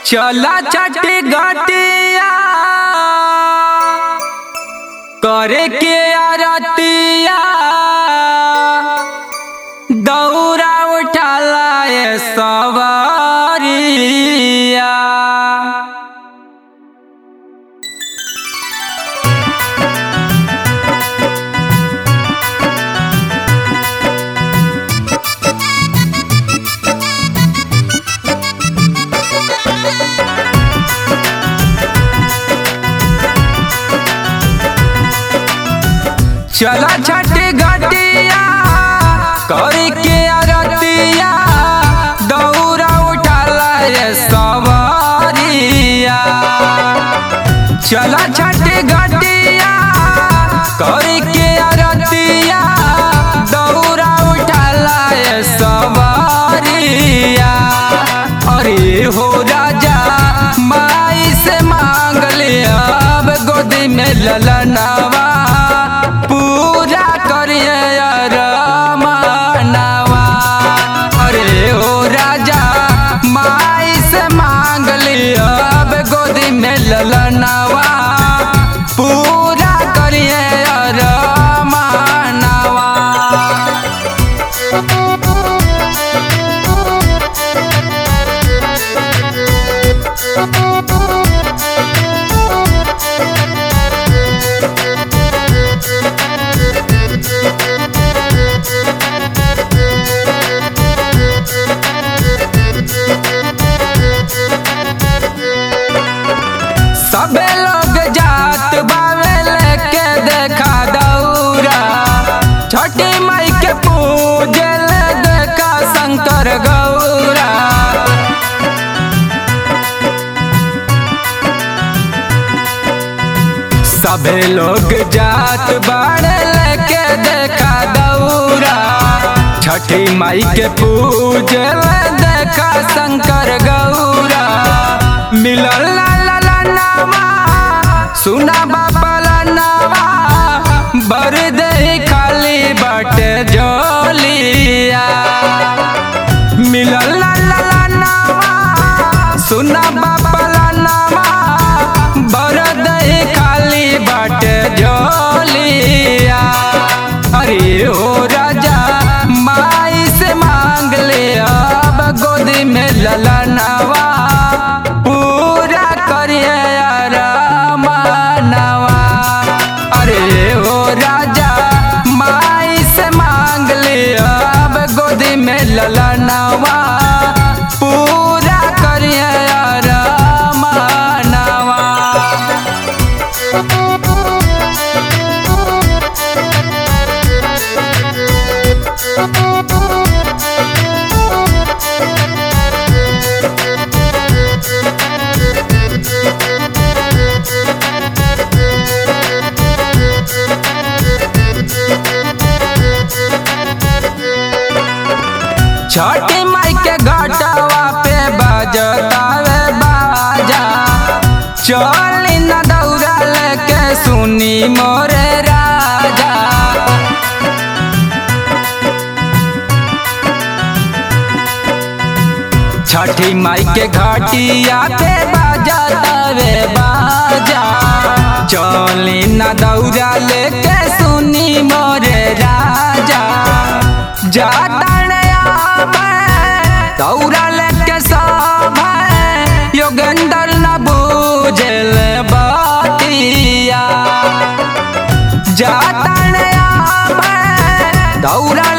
चला छठी घटिया करे के आरतिया दौरा उठाला ए सवारिया चला छठी घटिया करी के आरतिया दौरा उठाला रे सवारिया चला छठी घटिया करी के आरतिया दौरा उठाला रे सवारिया अरे हो राजा माई से मांग लिया अब गोदी में ललनावा पूरा करिए रमनवा अरे ओ राजा माई से मांग लिया अब गोदी में ललनवा पूरा करिए रमनवा सबे लोग जात बावे लेके देखा दौरा छठी माई के पूजे ले देखा शंकर गौरा सबे लोग जात बाड़े लेके देखा दौरा छठी माई के पूजे ले देखा शंकर गौरा मिलल ला ला ला नावा सुना बाबा ला नावा भर दे खाली बाटे जोलिया मिलल ला ला ला नावा सुना बाबा ला नावा भर दे खाली बाटे जोलिया अरे ओ राजा माई से मांग ले अब गोदी में ललनावा पूरा करिए रमनवा अरे ओ राजा माई से मांग ले अब गोदी में ललनावा पूरा करिए रमनवा छठी माई के घटवा पे बजतावे बाजा चली न दौड़ा लेके सुनी मोरे राजा छठी माई के घटिया पे बजतावे बाजा चली न दौड़ा लेके सुनी मोरे राजा जाता दौड़ा लेके सब योगेंद्र न बूझल बतिया जाता दौड़ा